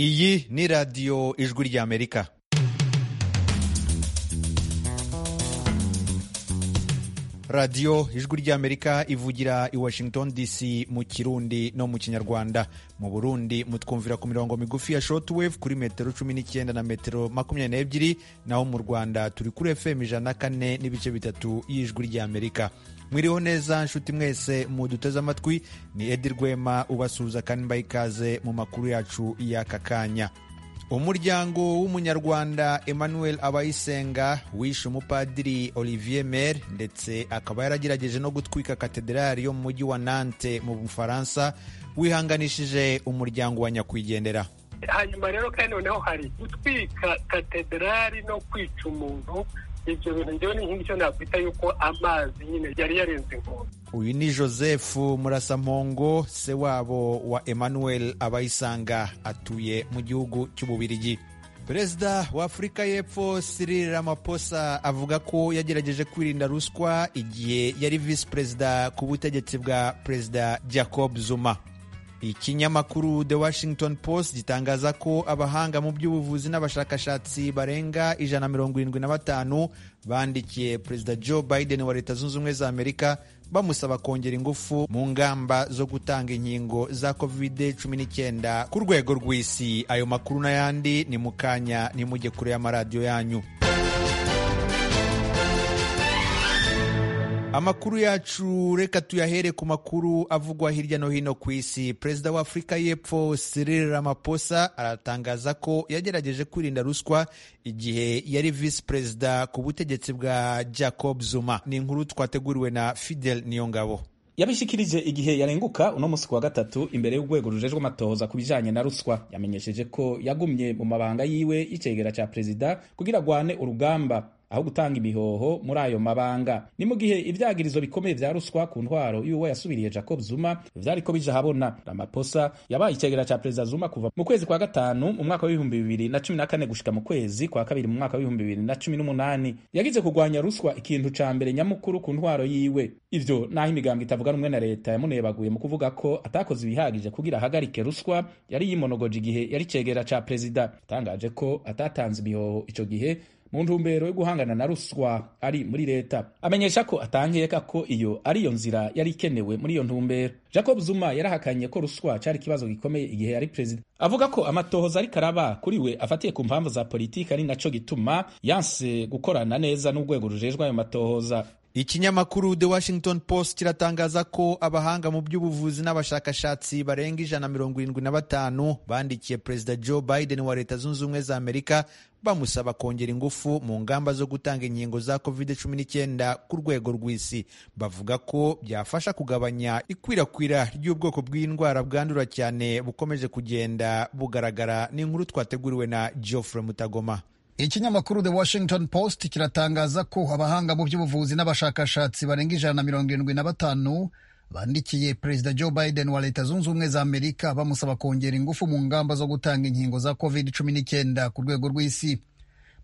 iyi ni radiyo ijwi ry'amerika radiyo ijwi ry'amerika ivugira i washington dc mu kirundi no mu kinyarwanda mu burundi mutwumvira ku mirongo migufi ya shortwave kuri metero cumi n'icyenda na metero makumyabiri n'ebyiri naho mu rwanda turi kuri fm ijana na kane n'ibice bitatu y'ijwi ry'amerika mwiriho neza nshuti mwese muduteze amatwi ni edi rwema ubasuhuza kandi mbaha ikaze mu makuru yacu y'aka kanya umuryango w'umunyarwanda emmanuel abayisenga wishe umupadiri olivier mer ndetse akaba yaragerageje no gutwika katederali yo mu mujyi wa nante mu bufaransa wihanganishije umuryango wa nyakwigendera hanyuma rero kandi noneho hari gutwika katederali no kwica umuntu ibyo bintu ngewe ni nk'icyo nakwita yuko amazi nyine yari yarenze inkombe uyu ni joseph murasampongo se wabo wa emmanuel abayisanga atuye mu gihugu cy'ububirigi perezida wa afurika y'epfo Cyril Ramaphosa avuga ko yagerageje kwirinda ruswa igihe yari visi perezida ku butegetsi bwa perezida jacob zuma ikinyamakuru the washington post gitangaza ko abahanga mu by'ubuvuzi n'abashakashatsi barenga ijana mirongo irindwi na batanu bandikiye perezida joe biden wa leta zunze ubumwe za amerika bamusaba kongera ingufu mu ngamba zo gutanga inkingo za covid cumi n'icyenda ku rwego rw'isi ayo makuru n'ayandi ni mu kanya nimujye kure y'amaradiyo yanyu amakuru yacu reka tuyahere ku makuru avugwa hirya no hino ku isi perezida wa afurika y'epfo Cyril Ramaphosa aratangaza ko yagerageje kwirinda ruswa igihe yari visi perezida ku butegetsi bwa jacob zuma ni inkuru twateguriwe na fidel niyongabo yabishikirije igihe yarenguka uno munsi kuwa gatatu imbere y'urwego rujejwe amatohoza ku bijanye na ruswa yamenyesheje ko yagumye mu mabanga yiwe y'icegera ca perezida kugira agwane urugamba aho gutanga ibihoho muri ayo mabanga ni mu gihe ibyagirizo bikomeye bya ruswa ku ntwaro y'uwo yasubiriye jacob zuma vyariko bija habona ramaposa yabaye icegera ca perezida zuma kuva mu kwezi kwa gatanu mu mwaka w'ibihumbi bibiri na cumi na kane gushika mu kwezi kwa kabiri mu mwaka w'ibihumbi bibiri na cumi n'umunani yagize kurwanya ruswa ikintu ca mbere nyamukuru ku ntwaro yiwe ivyo naho imigambo itavuga rumwe na leta yamunebaguye mu kuvuga ko atakoze ibihagije kugira ahagarike ruswa yari yimonogoje igihe yari icegera ca perezida atangaje ko atatanze ibihoho ico gihe mu ntumbero yo guhangana na ruswa ari muri leta amenyesha ko atangeka ko iyo ari yo nzira yari ikenewe muri iyo ntumbero jacob zuma yarahakanye ko ruswa cyari ikibazo gikomeye igihe yari perezida avuga ko amatohoza ariko araba kuri we afatiye ku mpamvu za politiki ari naco gituma yanse gukorana neza n'urwego rujejwe ayo matohoza ikinyamakuru the washington post kiratangaza ko abahanga mu by'ubuvuzi n'abashakashatsi barenga ijana mirongo irindwi na batanu bandikiye perezida joe biden wa leta zunze ubumwe za amerika bamusaba kongera ingufu mu ngamba zo gutanga inkingo za covid cumi n'icyenda ku rwego rw'isi bavuga ko byafasha kugabanya ikwirakwira ry'ubwoko bw'indwara bwandura cyane bukomeje kugenda bugaragara n'inkuru twateguriwe na geoffrey mutagoma ikinyamakuru the washington post kiratangaza ko abahanga mu by'ubuvuzi n'abashakashatsi barenga ijana na mirongo irindwi na batanu bandikiye perezida joe biden wa leta zunze ubumwe za amerika bamusaba kongera ingufu mu ngamba zo gutanga inkingo za covid cumi n'icyenda ku rwego rw'isi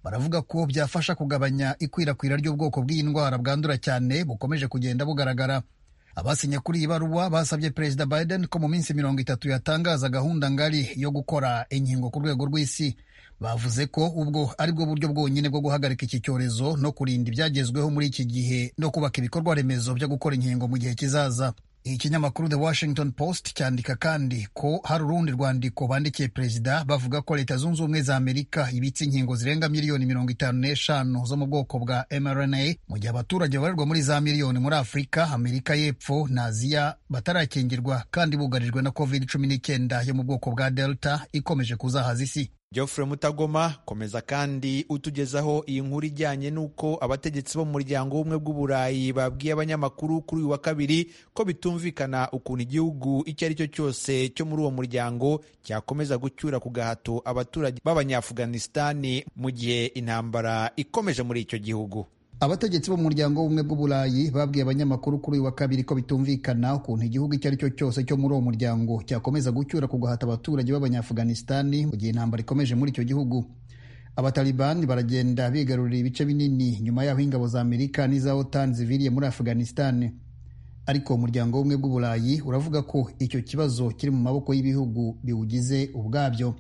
baravuga ko byafasha kugabanya ikwirakwira ry'ubwoko bw'indwara bwandura cyane bukomeje kugenda bugaragara abasinye kuri iyi baruwa basabye perezida biden ko mu minsi mirongo itatu yatangaza gahunda ngari yo gukora inkingo ku rwego rw'isi bavuze ko ubwo ari bwo buryo bwonyine bwo guhagarika iki cyorezo no kurinda ibyagezweho muri iki gihe no kubaka ibikorwa remezo byo gukora inkingo mu gihe kizaza ikinyamakuru the washington post cyandika kandi ko hari urundi rwandiko bandikiye perezida bavuga ko leta zunze ubumwe za amerika ibitse inkingo zirenga miliyoni mirongo itanu n'eshanu zo mu bwoko bwa mrna mu gihe abaturage babarirwa muri za miliyoni muri afurika amerika y'epfo na aziya batarakingirwa kandi bugarijwe na covid cumi n'icyenda yo mu bwoko bwa delta ikomeje kuzahaza isi Geoffrey Mutagoma komeza kandi utugezaho iyi nkuru ijyanye n'uko abategetsi bo mu muryango w'ubumwe bw'uburayi babwiye abanyamakuru kuri uyu wa kabiri ko bitumvikana ukuntu igihugu icyo ari cyo cyose cyo muri uwo muryango cyakomeza gucyura ku gahato abaturage b'abanyafuganistani mu gihe intambara ikomeje muri icyo gihugu abategetsi bo mu muryango w'ubumwe bw'uburayi babwiye abanyamakuru kuri uyu wa kabiri ko bitumvikana ukuntu igihugu icyo ari cyo cyose cyo muri uwo muryango cyakomeza gucyura ku guhata abaturage b'abanyafuganistani mu gihe intambara ikomeje muri icyo gihugu abatalibani baragenda bigarurira ibice binini nyuma y'aho ingabo za amerika n'iza otan ziviriye muri afuganistani ariko umuryango w'ubumwe bw'uburayi uravuga ko icyo kibazo kiri mu maboko y'ibihugu biwugize ubwabyo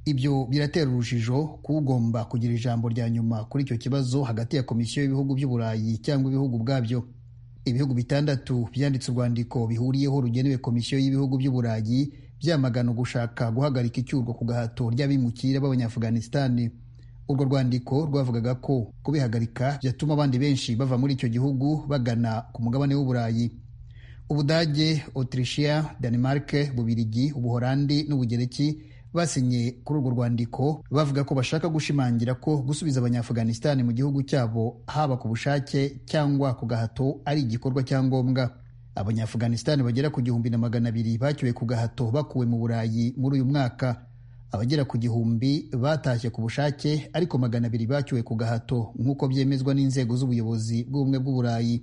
ibyo biratera urujijo kugomba kugira ijambo rya nyuma kuri icyo kibazo hagati ya komisiyo y'ibihugu by'uburayi cyangwa ibihugu ubwabyo ibihugu bitandatu byanditse urwandiko bihuriyeho rugenewe komisiyo y'ibihugu by'uburayi byamagana gushaka guhagarika icyurwa ku gahato ry'abimukira b'abanyafuganisitani urwo rwandiko rwavugaga ko kubihagarika byatuma abandi benshi bava muri icyo gihugu bagana ku mugabane w'uburayi ubudage otirishiya danimarike bubirigi ubuholandi n'ubugereki basinye kuri urwo rwandiko bavuga ko bashaka gushimangira ko gusubiza abanyafuganisitani mu gihugu cyabo haba ku bushake cyangwa ku gahato ari igikorwa cya ngombwa abanyafuganisitani bagera ku gihumbi na magana abiri bacyuwe ku gahato bakuwe mu burayi muri uyu mwaka abagera ku gihumbi batashye ku bushake ariko magana abiri bacyuwe ku gahato nk'uko byemezwa n'inzego z'ubuyobozi bw'ubumwe bw'uburayi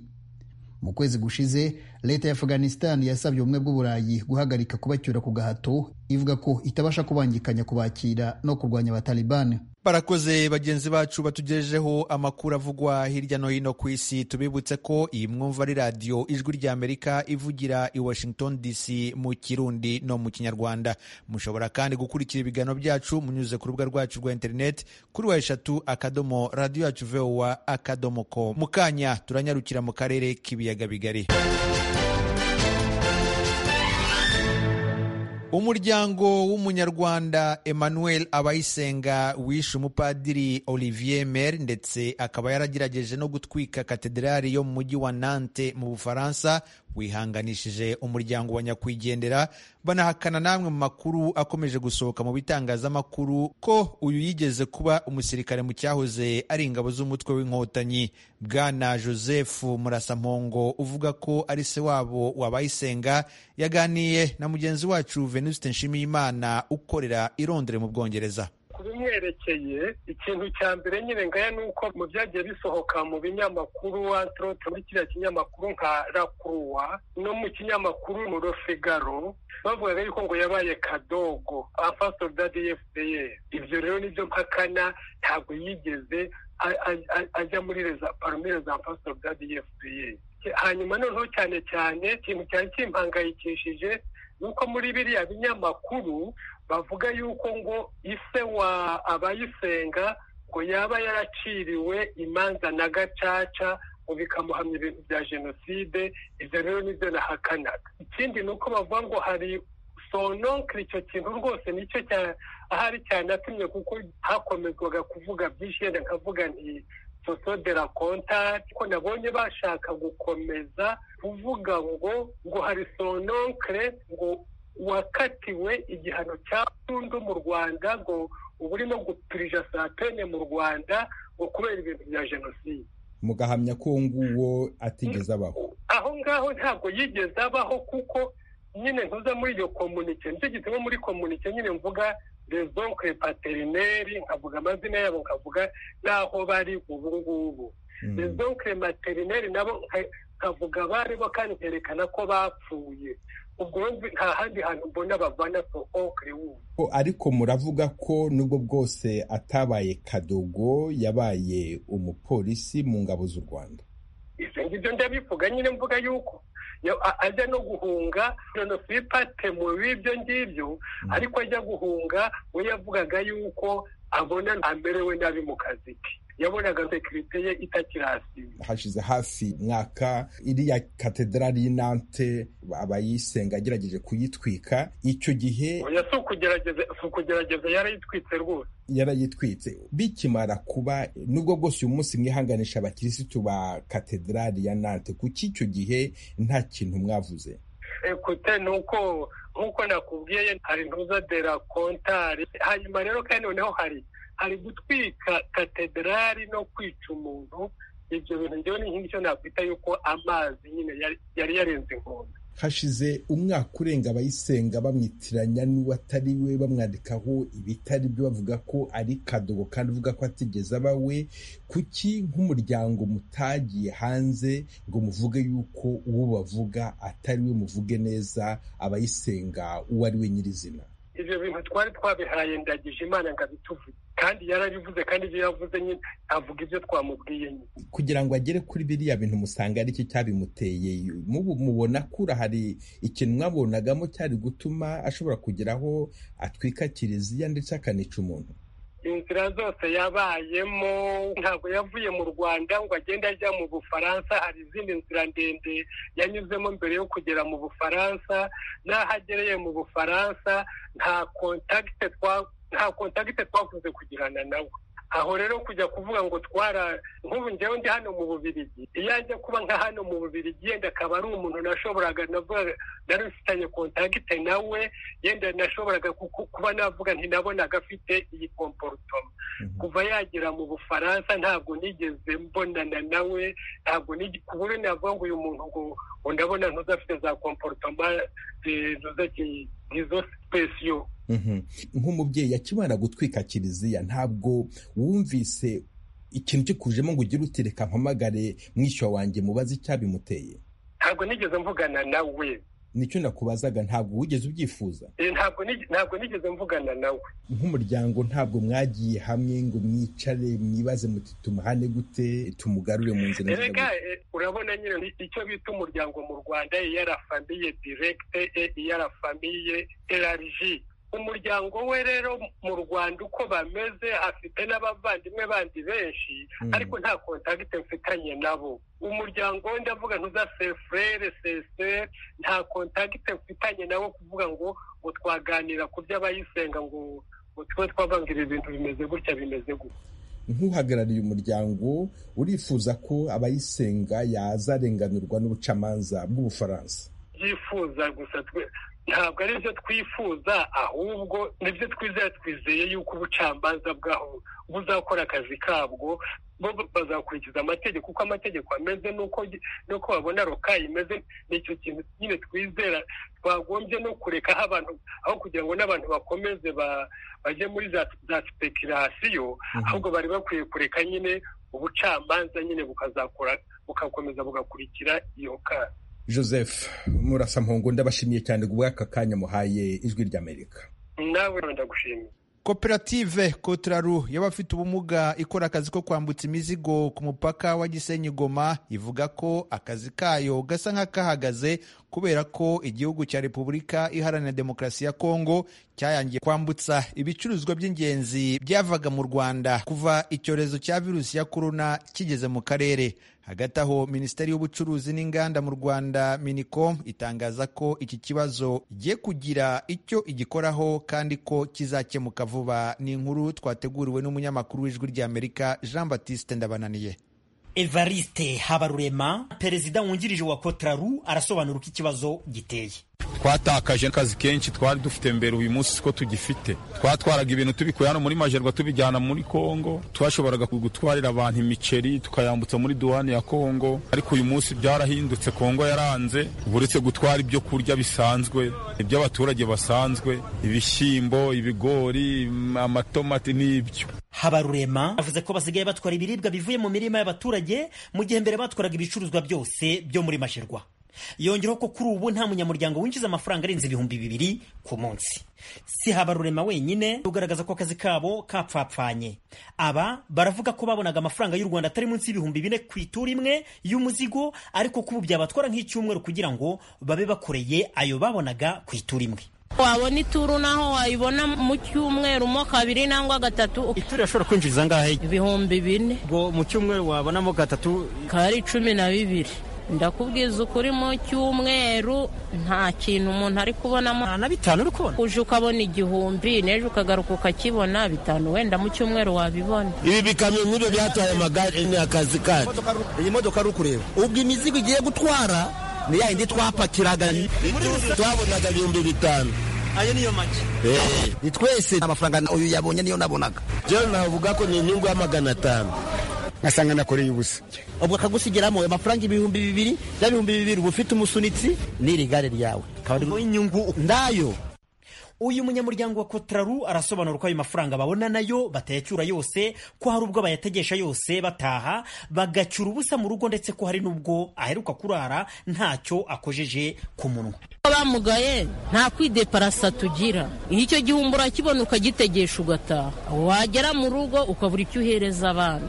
mu kwezi gushize leta ya afghanistan yasabye ubumwe bw'uburayi guhagarika kubacyura ku gahato ivuga ko itabasha kubangikanya kubakira no kurwanya abatalibani barakoze bagenzi bacu batugejejeho amakuru avugwa hirya no hino ku isi tubibutse ko iyi mwumva ari radiyo ijwi ry'amerika ivugira i washington dc mu kirundi no mu kinyarwanda mushobora kandi gukurikira ibiganiro byacu munyuze ku rubuga rwacu rwa interineti kuri wa eshatu akadomo radiyo yacu vowa akadomo ko mu kanya turanyarukira mu karere k'ibiyaga bigari umuryango w'umunyarwanda emmanuel abayisenga wishe umupadiri olivier mer ndetse akaba yaragerageje no gutwika katedrali yo mu mujyi wa nante mu bufaransa wihanganishije umuryango wa nyakwigendera banahakana namwe mu makuru akomeje gusohoka mu bitangazamakuru ko uyu yigeze kuba umusirikare mu cyahoze ari ingabo z'umutwe w'inkotanyi bwana joseph murasampongo uvuga ko ari se wabo wabayisenga yaganiye na mugenzi wacu venuste nshimiyimana ukorera i londres mu bwongereza ku bimwerekeye ikintu cya mbere nyine ngaya ni uko mu byagiye bisohoka mu binyamakuru antirote muri kiriya kinyamakuru nka rakuruwa no mu kinyamakuru mu rofigaro bavugaga yuko ngo yabaye kadogo afaso dadi efupeyeri ibyo rero nibyo mpakana ntabwo yigeze ajya muri reza paromire za afaso dadi efupeyeri hanyuma noneho cyane cyane ikintu cyari kimpangayikishije ni uko muri biriya binyamakuru bavuga yuko ngo ise wa abayisenga ngo yaba yaraciriwe imanza na gacaca ngo bikamuhamya ibintu bya jenoside ibyo rero nibyo nahakanaga ikindi ni uko bavuga ngo hari sononkiri icyo kintu rwose nicyo ahari cyanatumye kuko hakomezwaga kuvuga byinshi yenda nkavuga nti soso de la kontari ko nabonye bashaka gukomeza kuvuga ngo ngo hari sononkere ngo wakatiwe igihano cya burundu mu rwanda ngo uba urimo gupirija saa tene mu rwanda ngo kubera ibintu bya jenoside mugahamya ko uwo nguwo atigeze abaho aho ngaho ntabwo yigeze abaho kuko nyine ntuza muri iyo komunike nicyo gituma muri komunike nyine mvuga rezonkwe paterineri nkavuga amazina yabo nkavuga n'aho bari ubu ngubu rezonkwe materineri nabo nkavuga baribo kandi nkerekana ko bapfuye ubwo nta handi hantu mbona bavana sonkwe wubu ariko muravuga ko nubwo bwose atabaye kadogo yabaye umupolisi mu ngabo z'u rwanda ibyo ngibyo ndabivuga nyine mvuga yuko ajya no guhunga nonofipate mu b'ibyo ngibyo ariko ajya guhunga we yavugaga yuko abona amerewe nabi mu kazi ke yabonaga sekirite ye itakirasiba hashize hafi mwaka iriya katedrali y'inante abayisenga agerageje kuyitwika icyo gihe si ukugerageza yarayitwitse rwose yarayitwitse bikimara kuba nubwo bwose uyu munsi mwihanganisha abakirisitu ba katedrali ya nante kuki icyo gihe nta kintu mwavuze ekute ni uko nk'uko nakubwiye hari ntuza de la kontari hanyuma rero kandi noneho hari hari gutwika katedrali no kwica umuntu ibyo bintu ngewe ni nk'icyo nakwita yuko amazi nyine yari yarenze inkombe hashize umwaka urenga abayisenga bamwitiranya n'uwatari we bamwandikaho ibitari byo bavuga ko ari kadogo kandi uvuga ko atigeze aba we kuki nk'umuryango mutagiye hanze ngo muvuge yuko uwo bavuga atari we muvuge neza abayisenga uwo ari we nyirizina ibyo bintu twari twabihaye ndagije imana ngo abituvuge kandi yarabivuze kandi ibyo yavuze nyine avuga ibyo twamubwiye nyine kugira ngo agere kuri biriya bintu musanga ari cyo cyabimuteye mubona kura hari ikintu mwabonagamo cyari gutuma ashobora kugeraho atwika kiliziya ndetse akanica umuntu inzira zose yabayemo ntabwo yavuye mu rwanda ngo agende ajya mu bufaransa hari izindi nzira ndende yanyuzemo mbere yo kugera mu bufaransa n'aho agereye mu bufaransa nta kontakite nta kontakite twakunze kugirana nawe aho rero kujya kuvuga ngo twara nk'ubu ngewe ndi hano mu bubirigi iyo ajya kuba nka hano mu bubirigi yenda akaba ari umuntu nashoboraga nari ufitanye kontakite nawe yenda nashoboraga kuba navuga ntinabonaga afite iyi komporutoma kuva yagera mu bufaransa ntabwo nigeze mbonana nawe ntabwo kubure navuga ngo uyu muntu ngo ndabona ntuzafite za komporutoma nk'izo sipesiyo nk'umubyeyi akimara gutwika kiliziya ntabwo wumvise ikintu kikujemo ngo ugire uti reka mpamagare mwishywa wanjye mubaze icyabimuteye ntabwo nigeze mvugana nawe nicyo nakubazaga ntabwo wigeze ubyifuza ntabwo nigeze mvugana nawe nk'umuryango ntabwo mwagiye hamwe ngo mwicare mwibaze muti tumuhane gute tumugarure mu nzira reka urabona nyine icyo bita umuryango mu rwanda iyarafamiye direkite iyarafamiye erariji umuryango we rero mu rwanda uko bameze afite n'abavandimwe bandi benshi ariko nta kontakite mfitanye nabo umuryango we ndavuga ntuza sefurere sese nta kontakite mfitanye nabo kuvuga ngo ngo twaganira ku by'abayisenga ngo ngo tube twavangira ibintu bimeze gutya bimeze gutya nk'uhagarariye umuryango urifuza ko abayisenga yazarenganurwa n'ubucamanza bw'ubufaransa yifuza gusa ntabwo ari byo twifuza ahubwo nibyo twizeye twizeye yuko ubucamanza bwaho buzakora akazi kabwo bo bazakurikiza amategeko uko amategeko ameze n'uko babona rokayi imeze nicyo kintu nyine twizera twagombye no kurekaho abantu aho kugira ngo n'abantu bakomeze bajye muri za sipekirasiyo ahubwo bari bakwiye kureka nyine ubucamanza nyine bukazakora bukakomeza bugakurikira iyo kara joseph murasampungu ndabashimiye cyane ku bw'aka kanya muhaye ijwi ry'amerika nawe ndagushimiye koperative kotararu y'abafite ubumuga ikora akazi ko kwambutsa imizigo ku mupaka wa gisenyi goma ivuga ko akazi kayo gasa nk'akahagaze kubera ko igihugu cya repubulika iharanira demokarasi ya kongo cyayangiye kwambutsa ibicuruzwa by'ingenzi byavaga mu rwanda kuva icyorezo cya virusi ya korona kigeze mu karere hagati aho minisiteri y'ubucuruzi n'inganda mu rwanda minicom itangaza ko iki kibazo igiye kugira icyo igikoraho kandi ko kizakemuka vuba ni inkuru twateguriwe n'umunyamakuru w'ijwi ry'amerika jean batiste ndabananiye evariste habarurema perezida wungirije wa kotararu arasobanura uko ikibazo giteye twatakaje akazi kenshi twari dufite mbere uyu munsi siko tugifite twatwaraga ibintu tubikuye hano muri majerwa tubijyana muri kongo twashoboraga gutwarira abantu imiceri tukayambutsa muri duwani ya kongo ariko uyu munsi byarahindutse kongo yaranze buretse gutwara ibyo kurya bisanzwe iby'abaturage basanzwe ibishyimbo ibigori amatomati n'ibyo habarurema avuze ko basigaye batwara ibiribwa bivuye mu mirima y'abaturage mu gihe mbere batwaraga ibicuruzwa byose byo muri majerwa yongeraho ko kuri ubu nta munyamuryango winjiza amafaranga arenze ibihumbi bibiri ku munsi si habarurema wenyine ugaragaza ko akazi kabo kapfapfanye aba baravuga ko babonaga amafaranga y'u rwanda atari munsi y'ibihumbi bine ku ituru imwe y'umuzigo ariko kubu byabatwara nk'icyumweru kugira ngo babe bakoreye ayo babonaga ku ituru imwe wabona ituru naho wayibona mu cyumweru mo kabiri nangwa gatatu ituru irashobora kwinjiriza angahe ibihumbi bine ngo mu cyumweru wabonamo gatatu kari cumi na bibiri ndakubwiza ukuri mu cyumweru nta kintu umuntu ari kubonamo na bitanu uri kubona uje ukabona igihumbi n'ejo ukagaruka ukakibona bitanu wenda mu cyumweru wabibona ibi bikamyo nk'ibyo byatwaye amagare ni akazi kacu iyi modoka ari ukureba ubwo imizigo igiye gutwara ni yayindi twapakiraga twabonaga ibihumbi bitanu ayo niyo make ni twese amafaranga uyu yabonye niyo nabonaga rero navuga ko ni inyungu ya magana atanu ngasanga nakoreye ubusa ubwo akagusigiramo amafaranga ibihumbi bibiri bya bihumbi bibiri uba ufite umusunitsi n'iri gare ryawe inyungu ndayo uyu munyamuryango wa kotraru arasobanura ko ayo mafaranga babona nayo batayacyura yose ko hari ubwo bayategesha yose bataha bagacyura ubusa mu rugo ndetse ko hari n'ubwo aheruka kurara ntacyo akojeje ku munwa bamugaye nta kwideparasa tugira iyo icyo gihumbi urakibona ukagitegesha ugataha wagera mu rugo ukabura icyo uhereza abana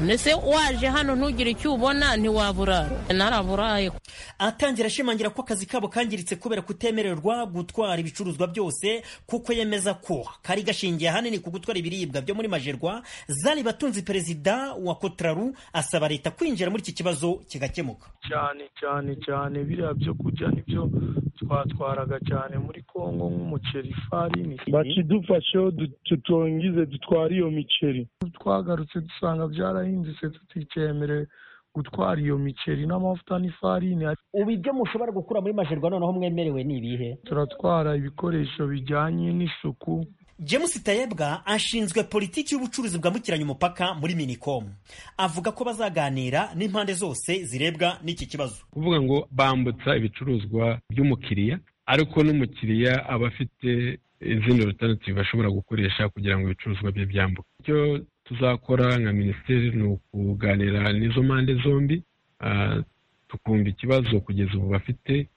ndetse waje hano ntugire icyo ubona ntiwaburara naraburaye atangira ashimangira ko akazi kabo kangiritse kubera kutemererwa gutwara ibicuruzwa byose kuko yemeza ko kari gashingiye ahanini ku gutwara ibiribwa byo muri majerwa zari batunzi perezida wa kotraru asaba leta kwinjira muri iki kibazo kigakemuka cyane cyane cyane biriya byo kurya nibyo twatwaraga cyane muri kongo nk'umuceri ifarini bakidufasheho tutongize dutwara iyo miceri twagarutse dusanga byarahindutse tutikemerewe gutwara iyo miceri n'amavuta n'ifarini ubu ibyo mushobora gukura muri majerwa noneho mwemerewe ni ibihe turatwara ibikoresho bijyanye n'isuku james tayebwa ashinzwe politiki y'ubucuruzi bwambukiranya umupaka muri minicom avuga ko bazaganira n'impande zose zirebwa n'iki kibazo kuvuga ngo bambutsa ibicuruzwa by'umukiriya ariko n'umukiriya aba afite izindi rotanativu ashobora gukoresha kugira ngo ibicuruzwa bye byambuke icyo tuzakora nka minisiteri ni ukuganira n'izo mpande zombi tukumva ikibazo kugeza ubu bafite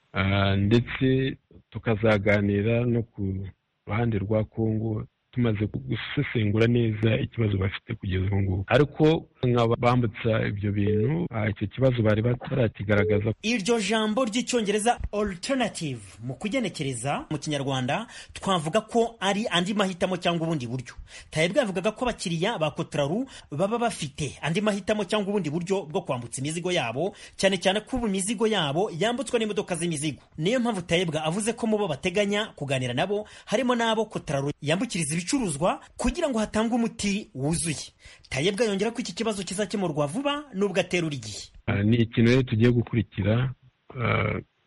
ndetse tukazaganira no ku ruhande rwa kongo tumaze gusesengura neza ikibazo bafite kugeza ubu ngubu ariko nk'abambutsa ibyo bintu icyo kibazo bari batarakigaragaza iryo jambo ry'icyongereza alternative mu kugenekereza mu kinyarwanda twavuga ko ari andi mahitamo cyangwa ubundi buryo tayebwa yavugaga ko abakiriya ba kotraru baba bafite andi mahitamo cyangwa ubundi buryo bwo kwambutsa imizigo yabo cyane cyane ko ubu imizigo yabo yambutswa n'imodoka z'imizigo niyo mpamvu tayebwa avuze ko mu bo bateganya kuganira nabo harimo n'abo kotraru yambukiriza ibicuruzwa kugira ngo hatangwe umuti wuzuye tayebwa yongera ko iki kibazo kizakemurwa vuba n'ubwo aterura igihe ni ikintu rero tugiye gukurikira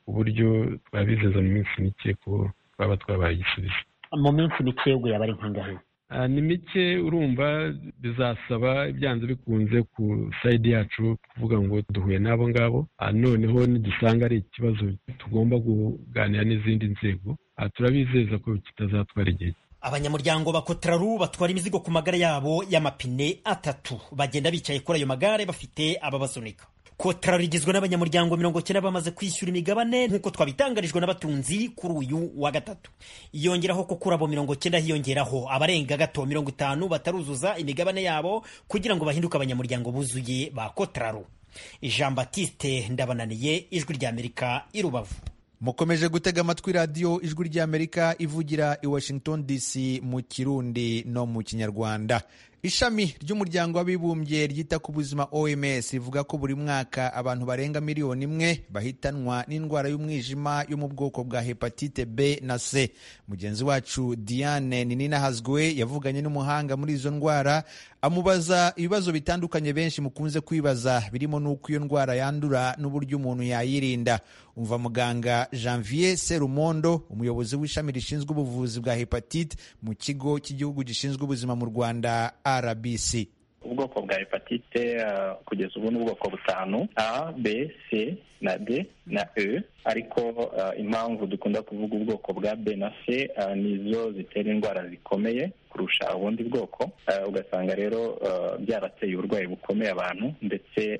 uburyo twabizeza mu minsi mike ko twaba twabaye igisubizo mu minsi mike ubwo yaba ari nkangahe ni mike urumva bizasaba byanze bikunze ku sayidi yacu kuvuga ngo duhuye n'abo ngabo noneho nidusanga ari ikibazo tugomba kuganira n'izindi nzego turabizeza ko kitazatwara igihe abanyamuryango ba kotraru batwara imizigo ku magare yabo y'amapine atatu bagenda bicaye kuri ayo magare bafite ababasunika kotraru igizwe n'abanyamuryango mirongo cyenda bamaze kwishyura imigabane nk'uko twabitangarijwe n'abatunzi kuri uyu wa gatatu yongeraho ko kuri abo mirongo cyenda hiyongeraho abarenga gato mirongo itanu bataruzuza imigabane yabo kugira ngo bahinduke abanyamuryango buzuye ba kotraru jean batiste ndabananiye ijwi ry'amerika i rubavu mukomeje gutega amatwi radiyo ijwi ry'amerika ivugira i washington dc mu kirundi no mu kinyarwanda ishami ry'umuryango w'abibumbye ryita ku buzima oms rivuga ko buri mwaka abantu barenga miliyoni imwe bahitanwa n'indwara y'umwijima yo mu bwoko bwa hepatite b na c mugenzi wacu diane nininahazwe yavuganye n'umuhanga muri izo ndwara amubaza ibibazo bitandukanye benshi mukunze kwibaza birimo n'uko iyo ndwara yandura n'uburyo umuntu yayirinda umva muganga janvier serumondo umuyobozi w'ishami rishinzwe ubuvuzi bwa hepatite mu kigo cy'igihugu gishinzwe ubuzima mu rwanda rbc ubwoko bwa hepatite kugeza ubu ni ubwoko butanu a b c na d na e ariko impamvu dukunda kuvuga ubwoko bwa b na c nizo zitera indwara zikomeye kurusha ubundi bwoko ugasanga rero byarateye uburwayi bukomeye abantu ndetse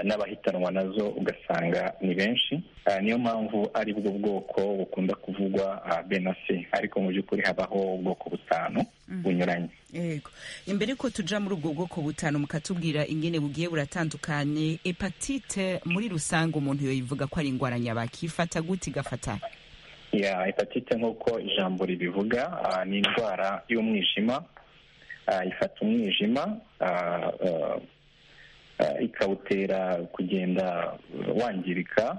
n'abahitanwa nazo ugasanga ni benshi niyo mpamvu ari bwo bwoko bukunda kuvugwa b na c ariko mu by'ukuri habaho ubwoko butanu bunyuranye yego imbere yuko tujya muri ubwo bwoko butanu mukatubwira ingene bugiye buratandukanye hepatite muri rusange umuntu yoyivuga ko ari indwara nyabaki ifata gute igafata ya hepatite nk'uko ijambo ribivuga ni indwara y'umwijima ifata umwijima ikawutera kugenda wangirika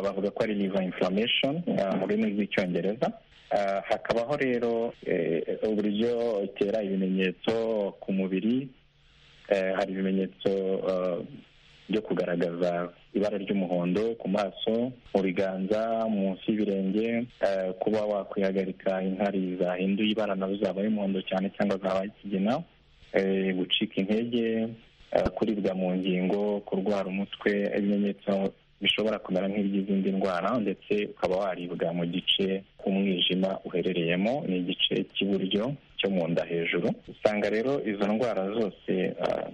bavuga ko ari liver inflammation mu rurimi rw'icyongereza hakabaho rero uburyo itera ibimenyetso ku mubiri hari ibimenyetso byo kugaragaza ibara ry'umuhondo ku maso mu biganza munsi y'ibirenge kuba wakwihagarika inkari zahinduye ibara nazo zabaye umuhondo cyane cyangwa zabaye ikigina gucika intege kuribwa mu ngingo kurwara umutwe ibimenyetso bishobora kumera nk'iby'izindi ndwara ndetse ukaba waribwa mu gice k'umwijima uherereyemo ni igice cy'iburyo cyo mu nda hejuru usanga rero izo ndwara zose ah,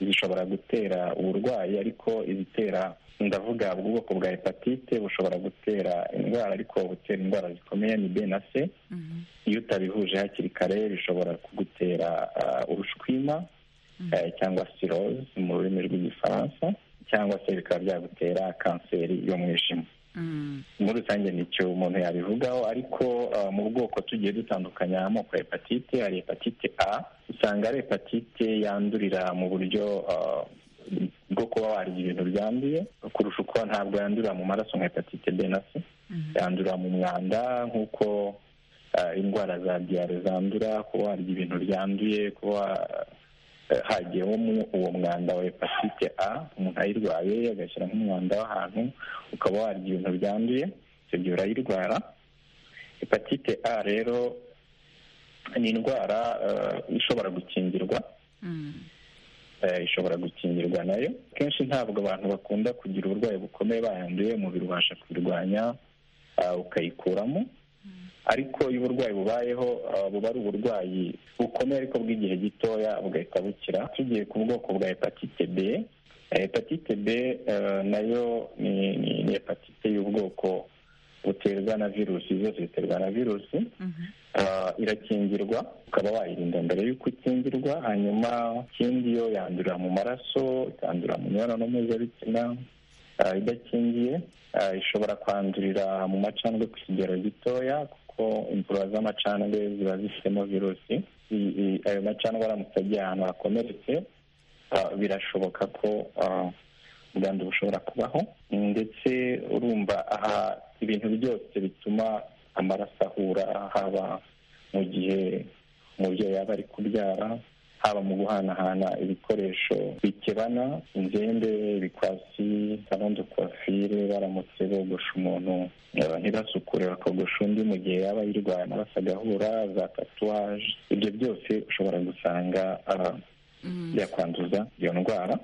zishobora gutera uburwayi ariko izitera ndavuga ubwo bwoko bwa hepatite bushobora gutera indwara ariko butera indwara zikomeye ni b na c iyo utabihuje hakiri kare bishobora kugutera ah, urushwima eh, cyangwa sirose mu rurimi rw'igifaransa cyangwa se bikaba byagutera kanseri y'umwijima muri rusange nicyo umuntu yabivugaho ariko ah, mu bwoko tugiye dutandukanya amoko ya hepatite hari hepatite a usanga ari hepatite yandurira mu buryo ah, bwo kuba warya ibintu byanduye kurusha uko ntabwo yandurira mu maraso nka hepatite b na c yandurira mu mwanda nk'uko ah, indwara za diyare zandura kuba warya ibintu byanduye kuba eh, hagiyemo uwo mwanda wa hepatite a umuntu ayirwaye agashyira nk'umwanda w'ahantu ukaba warya ibintu byanduye ibyo gihe urayirwara hepatite a rero ni indwara eh, ishobora gukingirwa eh, ishobora gukingirwa nayo kenshi ntabwo abantu bakunda kugira uburwayi bukomeye bayanduye umubiri ubasha kubirwanya ah, ukayikuramo ariko iyo uburwayi bubayeho ah, buba ari uburwayi bukomeye ariko bw'igihe gitoya bugahita bukira tugiye ku bwoko bwa hepatite b eh, hepatite b eh, nayo ni, ni, ni hepatite y'ubwoko buterwa na virusi zose ziterwa na virusi Ah, irakingirwa ukaba wayirinda mbere y'uko ikingirwa hanyuma ikindi yo yandurira mu maraso ikandurira mu mibonano mpuzabitsina ah, idakingiye ah, ishobora kwandurira mu macandwe ku kigero gitoya kuko imvura z'amacandwe ziba zifitemo virusi I- i- ayo macandwe aramutse agiye ahantu hakomeretse ah, birashoboka ko ah, ubwandu bushobora kubaho ndetse urumva aha ibintu byose bituma amaraso ahura haba mu gihe umubyeyi yaba ari kubyara haba mu guhanahana ibikoresho bikebana inzembe ibikwasi sarondo kwafire baramutse bogosha umuntu eh, ntibasukure bakogosha undi mu gihe yaba yirwaye amaraso agahura za tatuwaje ibyo byose ushobora gusanga ah, byakwanduza iyo ndwara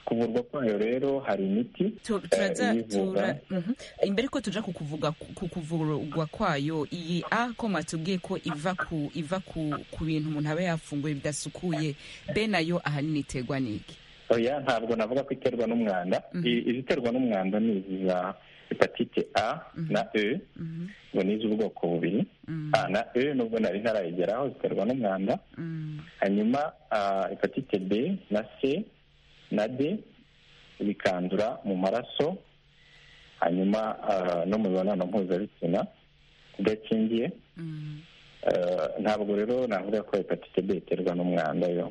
kuvurwa kwayo rero hari imiti Tu- eh, turaza iyivura. tura Mhm. imbere ko tuja kukuvuga ku kuvurwa kwayo iyi a ko mwatubwiye ko iva ku iva ku ku bintu umuntu aba yafunguye bidasukuye be nayo ahanini iterwa n'iki oya ntabwo navuga ko iterwa n'umwanda I- iziterwa n'umwanda ni izi za hepatite a na e ngo ni iz'ubwoko bubiri a na e nubwo nari ntarayigeraho ziterwa n'umwanda hanyuma ah, hepatite b na c na d bikandura mu maraso hanyuma ah, no mu mibonano mpuzabitsina idakingiye Eh, ntabwo rero navuga ko hepatite b iterwa n'umwanda yo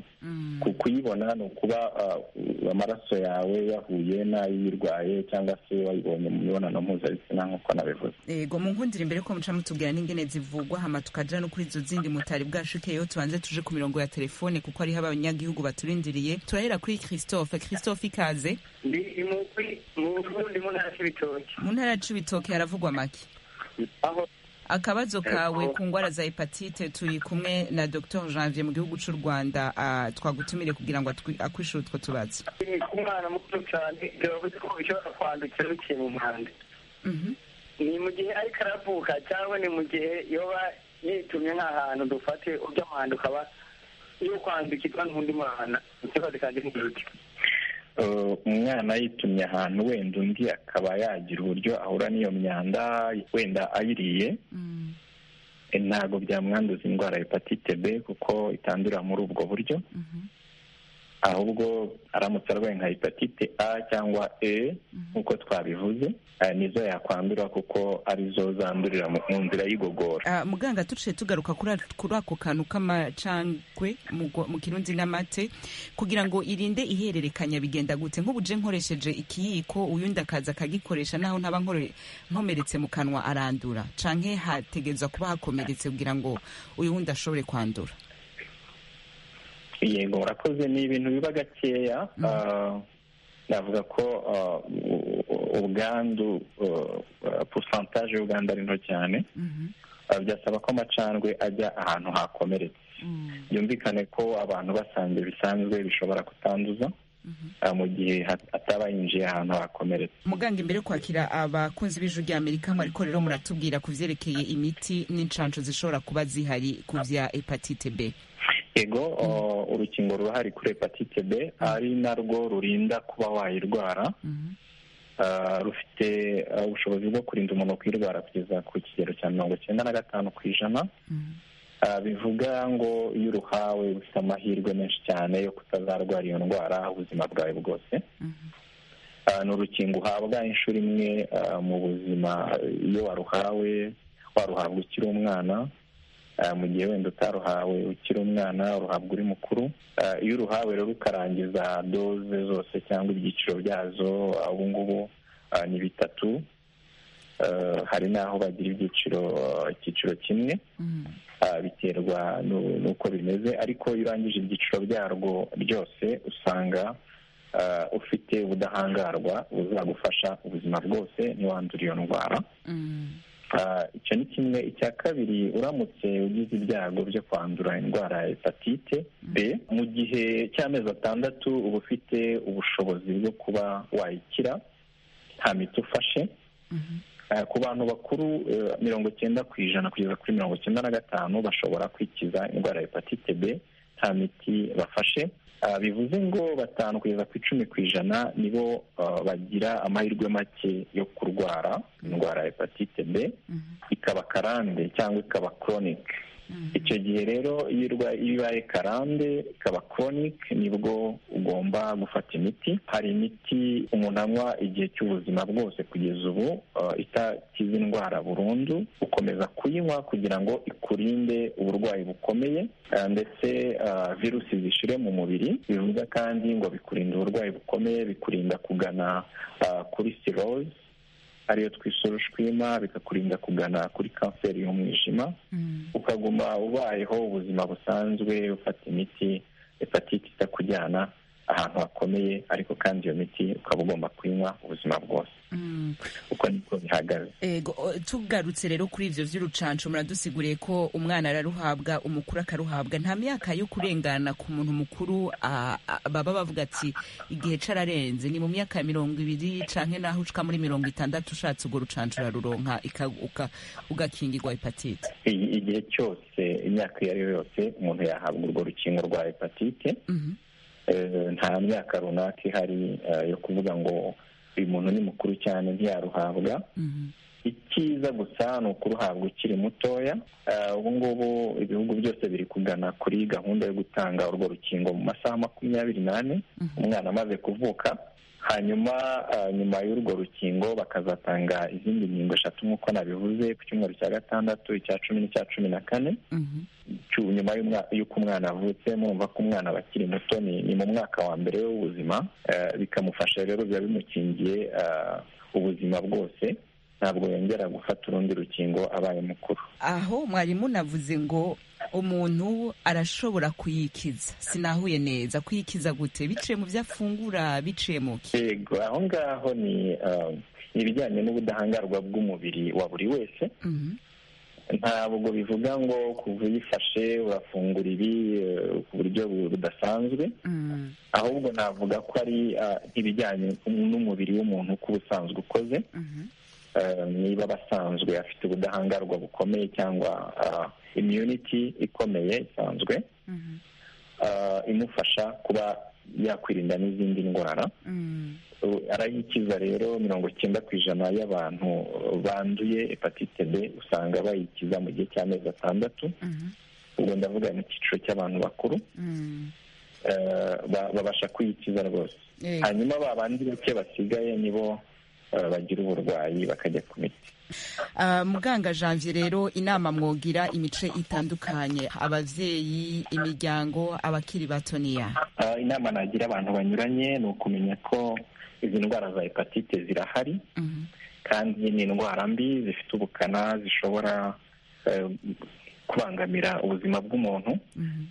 ku kuyibona ni ukuba ah, u- amaraso yawe yahuye n'ayirwaye cyangwa se wayibonye mu mibonano mpuzabitsina nk'uko nabivuze yego mu nkundira imbere ko muca mutubwira n'ingene zivugwa hama tukajira no kuri izo zindi mutari bwashukeyeho tubanze tuje ku mirongo ya telefone kuko hariho abanyagihugu baturindiriye turahera kuri christophe christophe ikaze ndi imukwi mu burundi mu ntara y'ibitoki mu ntara ya cibitoke haravugwa make aho akabazo kawe ku ndwara za hepatite turi kumwe na dr janvier mu gihugu cy'u rwanda ah, twagutumire kugira ngo atwi- akwishura utwo tubazo ni ku mwana muto cyane biravuze ko bishobora kwandukira biciye mu mwanda ni mu gihe ariko aravuka cyangwa ni mu gihe yoba yitumye nk'ahantu dufate uby'amahanda ukaba yo kwandukirwa n'undi mwana ikibazo kandi ni iki Eh, umwana yitumye ahantu wenda undi akaba yagira uburyo ahura n'iyo myanda wenda ayiriye Eh, ntabwo byamwanduza indwara ya hepatite b kuko itandura muri ubwo buryo ahubwo aramutse arwaye nka hepatite a cyangwa e nk'uko twabivuze eh, nizo yakwandura kuko arizo zandurira mu mu nzira y'igogora Ah, muganga tuciye tugaruka kuri a- kuri ako kantu k'amacangwe mu gwa- mu kirundi n'amate kugira ngo irinde ihererekanya bigenda gute nk'ubu je nkoresheje ikiyiko uyundi akaza akagikoresha naho ntaba nkore- nkomeretse mu kanwa arandura canke hategerezwa kuba hakomeretse kugira ngo uyu wundi ashobore kwandura yego urakoze ni ibintu biba gakeya Ah, navuga ko ah, u- u- ubwandu pusantaje y'ubwandu ari nto cyane Ah, byasaba ko amacandwe ajya ahantu hakomeretse byumvikane ko abantu basanzwe bisanzwe bishobora kutanduza ah, mu gihe hat- ataba yinjiye ahantu hakomeretse muganga imbere yo kwakira abakunzi b'ijwi rya amerika ariko rero muratubwira ku byerekeye imiti n'inshanco zishobora kuba zihari ku bya hepatite b yego o, urukingo rurahari kuri hepatite b ari narwo rurinda kuba wayirwara Ah, rufite ah, ubushobozi bwo kurinda umuntu kuyirwara kugeza ku kigero cya mirongo cyenda na gatanu ku ijana Ah, bivuga ngo iyo uruhawe ufite amahirwe menshi cyane yo kutazarwara iyo ndwara ubuzima bwawe bwose Ah, ni urukingo uhabwa inshuro imwe ah, mu buzima iyo waruhawe waruhabwa ukiri umwana Ah, mu gihe wenda utaruhawe ukiri umwana uruhabwa uri mukuru Ah, iyo uruhawe rero ukarangiza doze zose cyangwa ibyiciro byazo ah, ubu ngubu ah, ni bitatu Ah, hari n'aho bagira ibyiciro ah, icyiciro kimwe Ah, biterwa nu- n'uko bimeze ariko iyo urangije ibyiciro byarwo byose usanga ah, ufite ubudahangarwa buzagufasha ubuzima bwose ntiwandure iyo ndwara Ah, icyo ni kimwe icya kabiri uramutse ugize ibyago byo kwandura indwara ya hepatite b mu gihe cy'amezi atandatu uba ufite ubushobozi bwo kuba wayikira nta miti ufashe Ah, ku bantu bakuru eh, mirongo cyenda ku ijana kugeza kuri mirongo cyenda na gatanu bashobora kwikiza indwara ya hepatite b nta miti bafashe Ah, bivuze ngo batanu kugeza ku icumi ku ijana nibo ah, bagira amahirwe make yo kurwara indwara ya hepatite b ikaba karande cyangwa ikaba chronic icyo gihe rero iyo irwa- iyo ibaye karande ikaba chronic nibwo ugomba gufata imiti hari imiti umuntu anywa igihe cy'ubuzima bwose kugeza ubu uh, itakiza indwara burundu ukomeza kuyinywa kugira ngo ikurinde uburwayi bukomeye uh, ndetse uh, virusi zishire mu mubiri bivuga kandi ngo bikurinda uburwayi bukomeye bikurinda kugana uh, kuri cirrhose ariyo twise urushwima bikakurinda kugana kuri kanseri y'umwijima ukaguma ubayeho ubuzima busanzwe ufata imiti hepatite itakujyana ahantu hakomeye ariko kandi iyo miti ukaba ugomba kuyinywa ubuzima bwose uko niko bihagaze Ego, o, tugarutse rero kuri ivyo vy'urucanco muradusiguriye ko umwana araruhabwa umukuru akaruhabwa nta myaka yo kurengana ku muntu mukuru a- a- baba bavuga ati igihe cararenze ni mu myaka ya mirongo ibiri canke naho ushika muri mirongo itandatu ushatse urwo rucanco uraruronka ika- uka- ugakingirwa hepatite I- igihe cyose imyaka iyo ari yo yose umuntu yahabwa urwo rukingo rwa hepatite Eh, nta myaka runaka ihari eh, yo kuvuga ngo uyu muntu ni mukuru cyane ntiyaruhabwa icyiza gusa ni ukuruhabwa ukiri mutoya Eh, ubu ngubu ibihugu byose biri kugana kuri gahunda yo gutanga urwo rukingo mu masaha makumyabiri n'ane umwana amaze kuvuka hanyuma eh, nyuma y'urwo rukingo bakazatanga izindi nkingo eshatu nk'uko nabivuze ku cyumweru cya gatandatu icya cumi n'icya cumi na kane cy'u- nyuma y'umwa- y'uko umwana avutse murumva ko umwana aba akiri muto ni ni mu mwaka wa mbere w'ubuzima eh, bikamufasha rero biba bimukingiye eh, ubuzima bwose ntabwo yongera gufata urundi rukingo abaye mukuru aho mwarimu navuze ngo umuntu arashobora kuyikiza sinahuye neza kuyikiza gute biciye mu vyo afungura biciye mu ki yego aho ngaho ni eh, ibijyanye n'ubudahangarwa bw'umubiri wa buri wese ntabwo bivuga ngo kuva uyifashe urafungura ibi eh, ku buryo bu- budasanzwe ahubwo navuga ko ari ah, ibijyanye n'umubiri w'umuntu uko uba usanzwe ukoze Eh, niba abasanzwe afite ubudahangarwa bukomeye cyangwa ah, immunity ikomeye isanzwe ah, imufasha kuba yakwirinda n'izindi ndwara Uh, arayikiza rero mirongo cyenda ku ijana y'abantu uh, banduye hepatite b usanga bayikiza mu gihe cy'amezi atandatu ubwo ndavuga mu cyiciro cy'abantu bakuru eh, ba- babasha kuyikiza rwose Yego. hanyuma ba bandi bake basigaye nibo eh, bagira uburwayi bakajya ku miti Ah, muganga janvier rero inama mwogira imice itandukanye abavyeyi imiryango abakiri bato niya Ah, inama nagira abantu banyuranye ni ukumenya ko izi ndwara za hepatite zirahari kandi ni indwara mbi zifite ubukana zishobora eh, kubangamira ubuzima bw'umuntu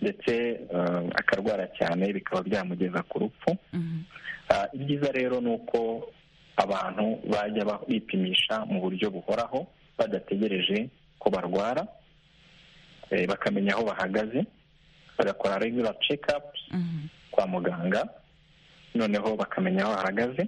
ndetse eh, akarwara cyane bikaba byamugeza ku rupfu Ah, ibyiza rero ni uko abantu bajya ba- bipimisha mu buryo buhoraho badategereje ko barwara eh, bakamenya aho bahagaze bagakora regular check-ups kwa muganga noneho bakamenya aho ahagaze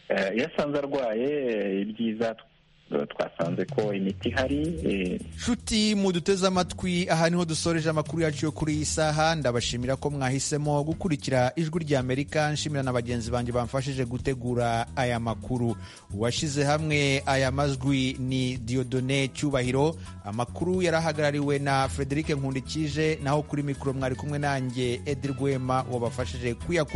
Eh, iyo asanze arwaye eh, ibyiza tw- twasanze ko imiti ihari eh, nshuti muduteze amatwi aha niho dusoreje amakuru yacu yo kuri iyi saha ndabashimira ko mwahisemo gukurikira ijwi rya amerika nshimira na bagenzi banjye bamfashije gutegura aya makuru uwashyize hamwe aya majwi ni diodone cyubahiro amakuru yarahagarariwe na frederic nkundikije naho kuri mikoro mwari kumwe nanjye edi rwema wabafashije kuyakura